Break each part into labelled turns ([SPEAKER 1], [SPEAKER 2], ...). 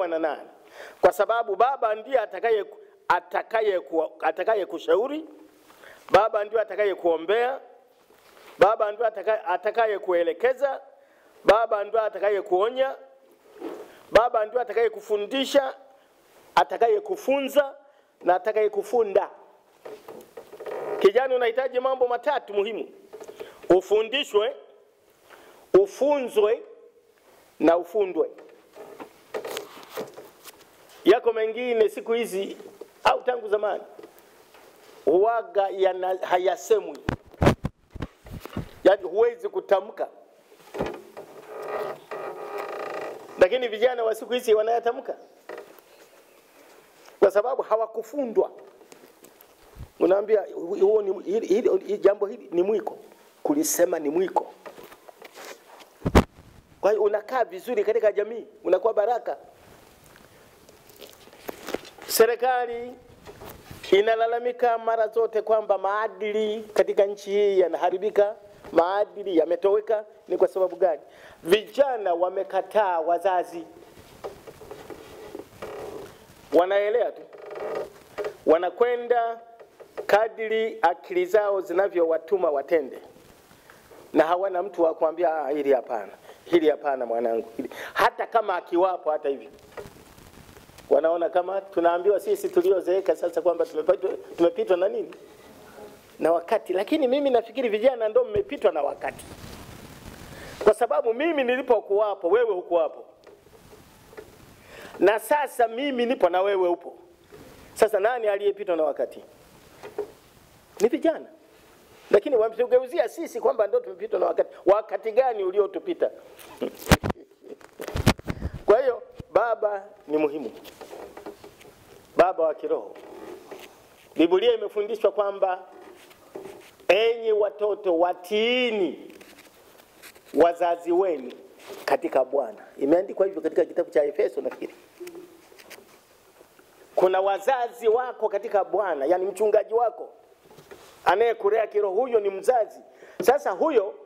[SPEAKER 1] unaolewa na nani, kwa sababu baba ndiye atakaye atakaye ku, atakaye kushauri, baba ndiye atakaye kuombea, baba ndiye atakaye, atakaye kuelekeza, baba ndiye atakaye kuonya, baba ndiye atakaye kufundisha, atakaye kufunza na atakaye kufunda. Kijana, unahitaji mambo matatu muhimu: ufundishwe, ufunzwe na ufundwe. Yako mengine siku hizi au tangu zamani huwaga yana hayasemwi, yaani huwezi kutamka, lakini vijana wa siku hizi wanayatamka kwa sababu hawakufundwa. Unaambia huo ni hili, hili, hili, jambo hili ni mwiko, kulisema ni mwiko. Kwa hiyo unakaa vizuri katika jamii, unakuwa baraka. Serikali inalalamika mara zote kwamba maadili katika nchi hii yanaharibika, maadili yametoweka. Ni kwa sababu gani? Vijana wamekataa wazazi, wanaelea tu, wanakwenda kadiri akili zao zinavyowatuma watende, na hawana mtu wa kuambia ah, hili hapana, hili hapana mwanangu, hili. Hata kama akiwapo hata hivyo wanaona kama tunaambiwa sisi tuliozeeka sasa kwamba tumepitwa tumepitwa na nini na wakati. Lakini mimi nafikiri vijana ndio mmepitwa na wakati, kwa sababu mimi nilipokuwapo wewe hukuwapo, na sasa mimi nipo na wewe upo. Sasa nani aliyepitwa na wakati? Ni vijana, lakini wametugeuzia sisi kwamba ndio tumepitwa na wakati. Wakati gani uliotupita? Kwa hiyo baba ni muhimu, baba wa kiroho. Biblia imefundishwa kwamba enyi watoto watiini wazazi wenu katika Bwana. Imeandikwa hivyo katika kitabu cha Efeso nafikiri. Kuna wazazi wako katika Bwana, yani mchungaji wako anayekulea kiroho, huyo ni mzazi. Sasa huyo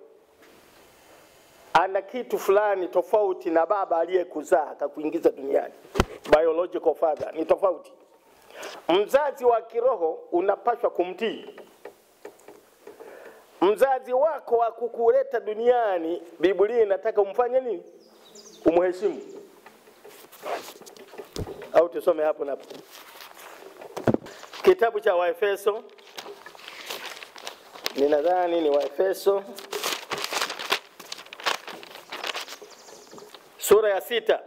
[SPEAKER 1] ana kitu fulani tofauti na baba aliyekuzaa akakuingiza duniani. Biological father ni tofauti. Mzazi wa kiroho unapaswa kumtii. Mzazi wako wa kukuleta duniani, Biblia inataka umfanye nini? Umheshimu. Au tusome hapo na hapo. Kitabu cha Waefeso, ninadhani ni Waefeso sura ya sita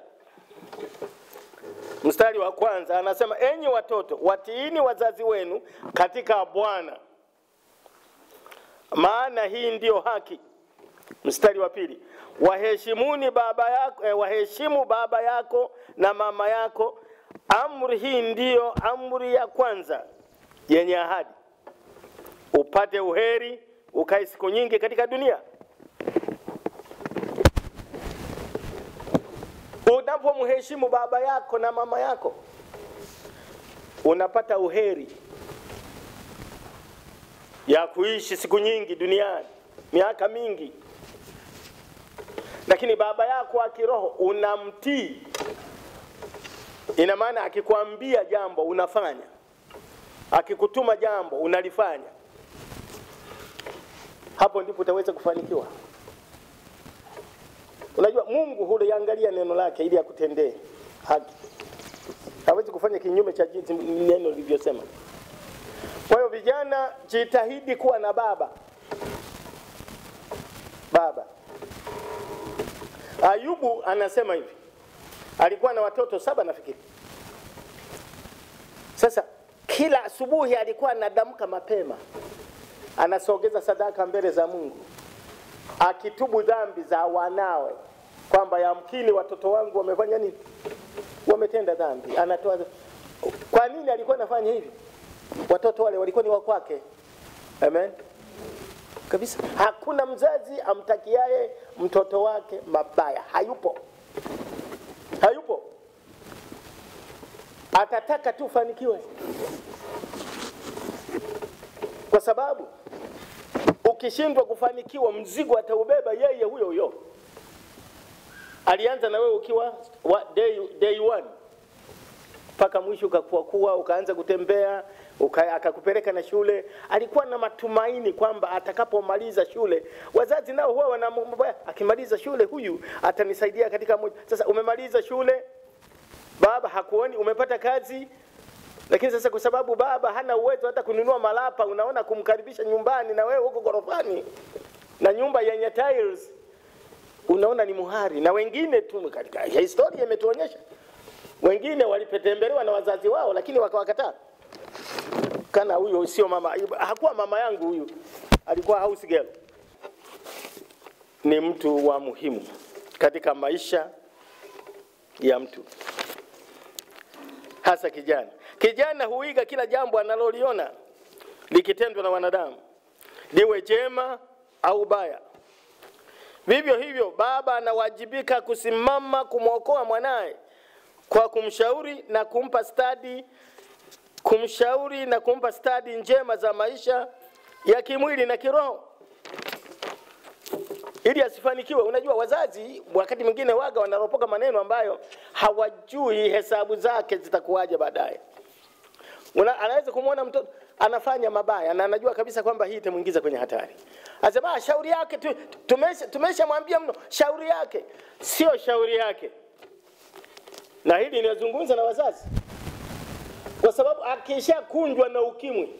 [SPEAKER 1] mstari wa kwanza anasema, enyi watoto watiini wazazi wenu katika Bwana, maana hii ndiyo haki. Mstari wa pili, waheshimuni baba yako, eh, waheshimu baba yako na mama yako. Amri hii ndiyo amri ya kwanza yenye ahadi, upate uheri, ukae siku nyingi katika dunia. Unapomheshimu baba yako na mama yako unapata uheri ya kuishi siku nyingi duniani, miaka mingi. Lakini baba yako wa kiroho unamtii, ina maana akikwambia jambo unafanya, akikutuma jambo unalifanya. Hapo ndipo utaweza kufanikiwa. Unajua Mungu huliangalia neno lake ili akutendee haki. Hawezi kufanya kinyume cha jinsi neno lilivyosema. Kwa hiyo vijana, jitahidi kuwa na baba. Baba. Ayubu anasema hivi. Alikuwa na watoto saba nafikiri. Sasa kila asubuhi alikuwa anadamka mapema. Anasogeza sadaka mbele za Mungu akitubu dhambi za wanawe, kwamba yamkini watoto wangu wamefanya nini, wametenda dhambi. Anatoa. Kwa nini alikuwa anafanya hivi? Watoto wale walikuwa ni wa kwake. Amen kabisa. Hakuna mzazi amtakiaye mtoto wake mabaya, hayupo, hayupo. Atataka tu ufanikiwe, kwa sababu ukishindwa kufanikiwa, mzigo ataubeba yeye huyo huyo. Alianza na wewe ukiwa wa day, day one, mpaka mwisho ukakua kuwa ukaanza kutembea uka, akakupeleka na shule. Alikuwa na matumaini kwamba atakapomaliza shule, wazazi nao huwa wanamwambia akimaliza shule huyu atanisaidia katika moja. Sasa umemaliza shule, baba hakuoni, umepata kazi, lakini sasa kwa sababu baba hana uwezo hata kununua malapa, unaona kumkaribisha nyumbani na wewe huko gorofani na nyumba yenye tiles, unaona ni muhari. Na wengine tu katika historia imetuonyesha wengine walipotembelewa na wazazi wao, lakini wakawakataa. Kana huyo sio mama, hakuwa mama yangu huyu, alikuwa house girl. Ni mtu wa muhimu katika maisha ya mtu, hasa kijana. Kijana huiga kila jambo analoliona likitendwa na wanadamu, liwe jema au baya. Vivyo hivyo, baba anawajibika kusimama kumwokoa mwanaye kwa kumshauri na kumpa stadi kumshauri na kumpa stadi njema za maisha ya kimwili na kiroho ili asifanikiwe. Unajua, wazazi wakati mwingine waga wanaropoka maneno ambayo hawajui hesabu zake zitakuwaje baadaye. Una, anaweza kumwona mtoto anafanya mabaya na anajua kabisa kwamba hii itamuingiza kwenye hatari. Asema "Ah, shauri yake tu, tumesha tumeshamwambia mno, shauri yake sio shauri yake. Na hili ninazungumza na wazazi, kwa sababu akishakunjwa na ukimwi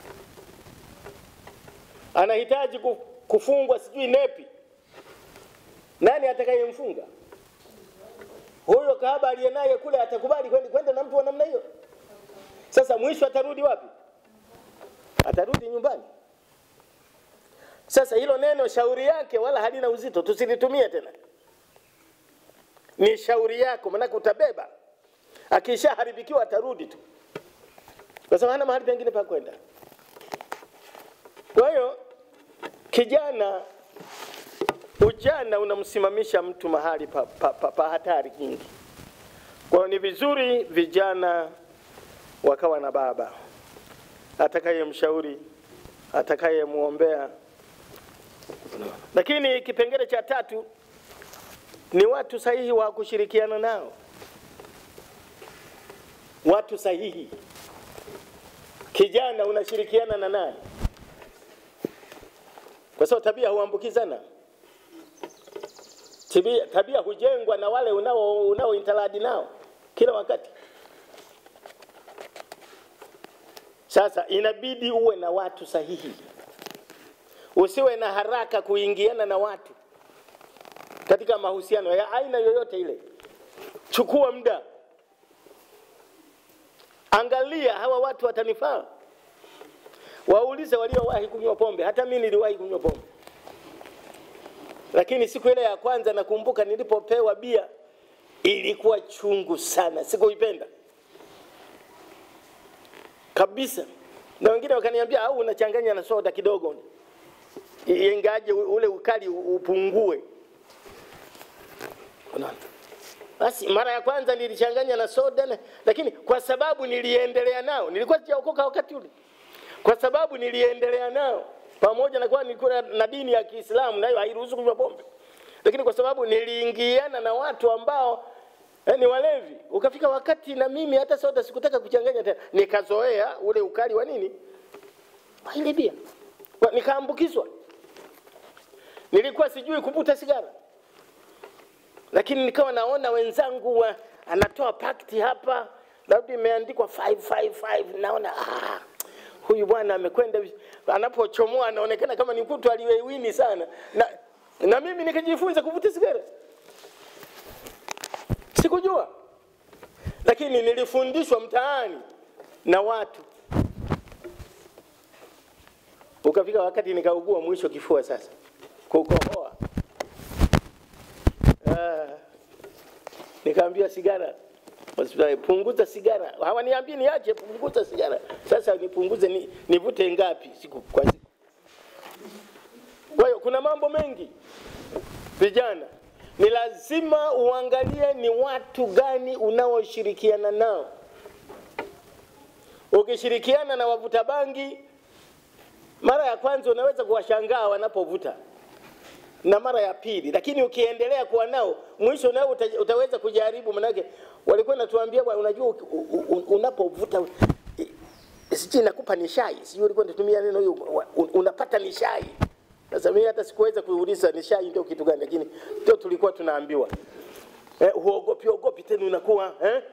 [SPEAKER 1] anahitaji ku- kufungwa sijui nepi, nani atakayemfunga huyo? Kahaba aliye naye kule atakubali kwenda kwenda na mtu wa namna hiyo? Sasa mwisho atarudi wapi? Atarudi nyumbani. Sasa hilo neno shauri yake wala halina uzito, tusilitumie tena. Ni shauri yako, maanake utabeba. Akishaharibikiwa atarudi tu, kwa sababu hana mahali pengine pa kwenda. Kwa hiyo kijana, ujana unamsimamisha mtu mahali pa, pa, pa, pa hatari nyingi. Kwa hiyo ni vizuri vijana wakawa na baba atakayemshauri, atakayemwombea. Lakini kipengele cha tatu ni watu sahihi wa kushirikiana nao, watu sahihi. Kijana unashirikiana na nani? Kwa sababu tabia huambukizana. Tabia, tabia hujengwa na wale unao unao intaladi nao kila wakati. Sasa inabidi uwe na watu sahihi, usiwe na haraka kuingiana na watu katika mahusiano ya aina yoyote ile. Chukua muda, angalia hawa watu watanifaa. Waulize waliowahi kunywa pombe. Hata mimi niliwahi kunywa pombe, lakini siku ile ya kwanza nakumbuka nilipopewa bia ilikuwa chungu sana, sikuipenda kabisa, na wengine wakaniambia au unachanganya na soda kidogo, ingaje ule ukali upungue. Unaona? Basi mara ya kwanza nilichanganya na soda na, lakini kwa sababu niliendelea nao, nilikuwa sijaokoka wakati ule, kwa sababu niliendelea nao pamoja na kuwa nilikuwa na dini ya Kiislamu nayo hairuhusu kunywa pombe, lakini kwa sababu niliingiana na watu ambao eh, ni walevi, ukafika wakati na mimi hata soda sikutaka kuchanganya tena, nikazoea ule ukali wa nini wa ile bia, Wa- nikaambukizwa. Nilikuwa sijui kuvuta sigara lakini nikawa naona wenzangu wa, anatoa pakti hapa labda imeandikwa 555 naona ah, huyu bwana amekwenda vi- anapochomoa anaonekana kama ni mtu aliyewini sana na, na mimi nikajifunza kuvuta sigara sikujua lakini nilifundishwa mtaani na watu ukafika wakati nikaugua mwisho kifua sasa kukohoa Ah, nikaambia sigara hospitali, punguza sigara. Hawaniambii niache, punguza sigara. Sasa nipunguze ni, nivute ngapi siku kwa siku? Kwa hiyo kuna mambo mengi vijana, ni lazima uangalie ni watu gani unaoshirikiana nao. Ukishirikiana na wavuta bangi, mara ya kwanza unaweza kuwashangaa wanapovuta na mara ya pili, lakini ukiendelea kuwa nao mwisho nao uta, utaweza kujaribu. Manake walikuwa natuambia bwana, unajua u- u- u- unapovuta sijui nakupa nishai, sijui ulikuwa unatumia neno hiyo, wa- un- unapata nishai. Sasa mimi hata sikuweza kuuliza nishai ndio kitu gani, lakini ndio tulikuwa tunaambiwa eh, huogopi ogopi tena unakuwa eh?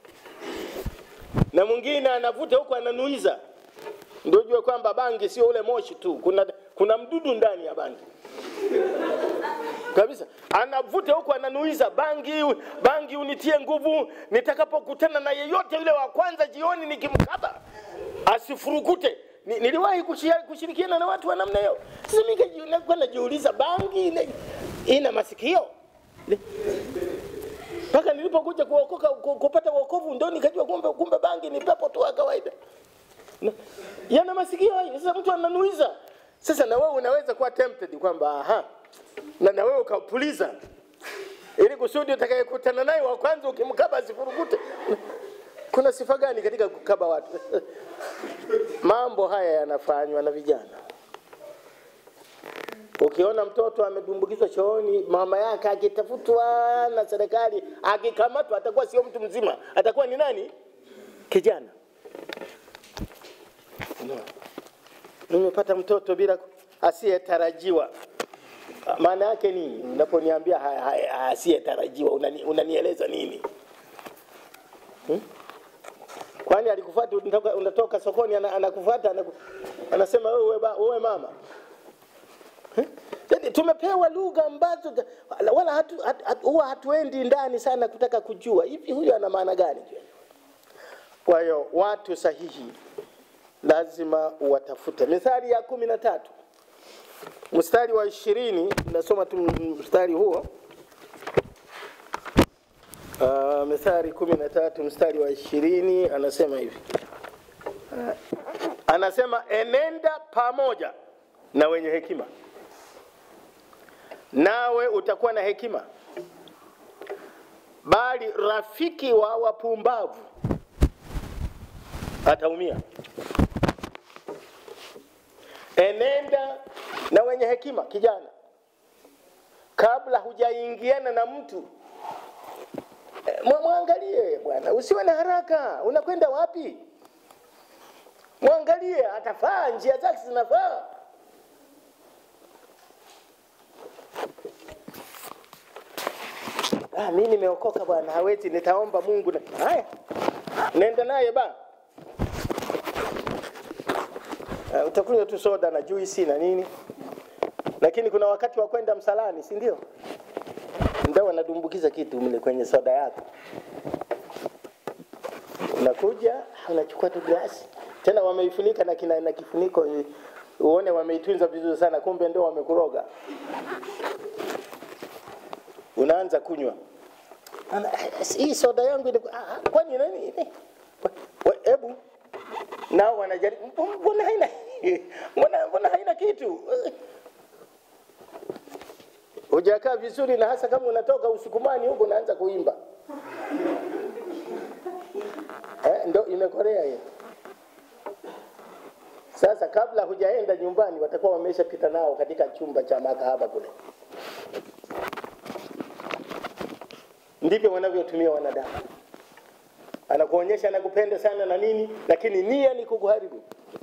[SPEAKER 1] na mwingine anavuta huku ananuiza, ndio ujue kwamba bangi sio ule moshi tu, kuna, kuna mdudu ndani ya bangi kabisa. Anavuta huku ananuiza, bangi bangi unitie nguvu, nitakapokutana na yeyote yule wa kwanza jioni nikimkaba asifurukute. Ni, niliwahi kushia- kushirikiana na watu wa namna hiyo. Sasa mimi kaji- nilikuwa najiuliza bangi ina, ina masikio mpaka nilipokuja kuokoka ku- kupata wokovu ndo nikajua kumbe kumbe bangi ni pepo tu wa kawaida Na- yana masikio hayo. Sasa mtu ananuiza. Sasa na wewe unaweza kuwa tempted kwamba aha, na na wewe ukapuliza ili kusudi utakayekutana naye wa kwanza ukimkaba asifurukute. Kuna sifa gani katika kukaba watu? Mambo haya yanafanywa na vijana. Ukiona mtoto amedumbukizwa chooni, mama yake akitafutwa na serikali, akikamatwa, atakuwa sio mtu mzima, atakuwa ni nani? Kijana. No. Nimepata mtoto bila ku- asiyetarajiwa. Maana yake nini? Unaponiambia ha- ha- asiyetarajiwa unani, unanieleza nini? Hmm? Kwani alikufuata unatoka, unatoka sokoni ana- anakufuata anaku, anasema wewe ba- wewe mama. Eh? Yaani tumepewa lugha ambazo ta- wala hatu, hatu, hatu, huwa hatuendi ndani sana kutaka kujua hivi huyu ana maana gani. Kwa hiyo watu sahihi lazima watafute. Mithali ya kumi na tatu mstari wa ishirini nasoma tu mstari huo. Uh, Mithali kumi na tatu mstari wa ishirini anasema hivi uh, anasema enenda pamoja na wenye hekima, nawe utakuwa na hekima, bali rafiki wa wapumbavu ataumia. Enenda na wenye hekima, kijana, kabla hujaingiana na mtu eh, mwa- mwangalie bwana, usiwe na haraka. Unakwenda wapi? Mwangalie, atafaa, njia zake zinafaa. Ah, mimi nimeokoka bwana, hawezi, nitaomba Mungu. na- Haya, nenda naye ba Uh, utakunywa tu soda na juisi na nini, lakini kuna wakati wa kwenda msalani, si ndio? Ndio wanadumbukiza kitu mle kwenye soda yako. Unakuja unachukua tu glasi, tena wameifunika na, kina, na kifuniko eh, uone wameitunza vizuri sana, kumbe ndio wamekuroga. Unaanza kunywa Ana- hii soda yangu ilikuwa- ah, ah, kwani nani? We- Hebu nao wanajaribu, "Mb- mbona haina mbona, mbona haina kitu hujakaa vizuri, na hasa kama unatoka usukumani huko unaanza kuimba eh, ndo imekorea hiyo. Sasa kabla hujaenda nyumbani, watakuwa wameshapita nao katika chumba cha makahaba kule. Ndivyo wanavyotumia wanadamu anakuonyesha anakupenda sana na nini, lakini nia ni kukuharibu.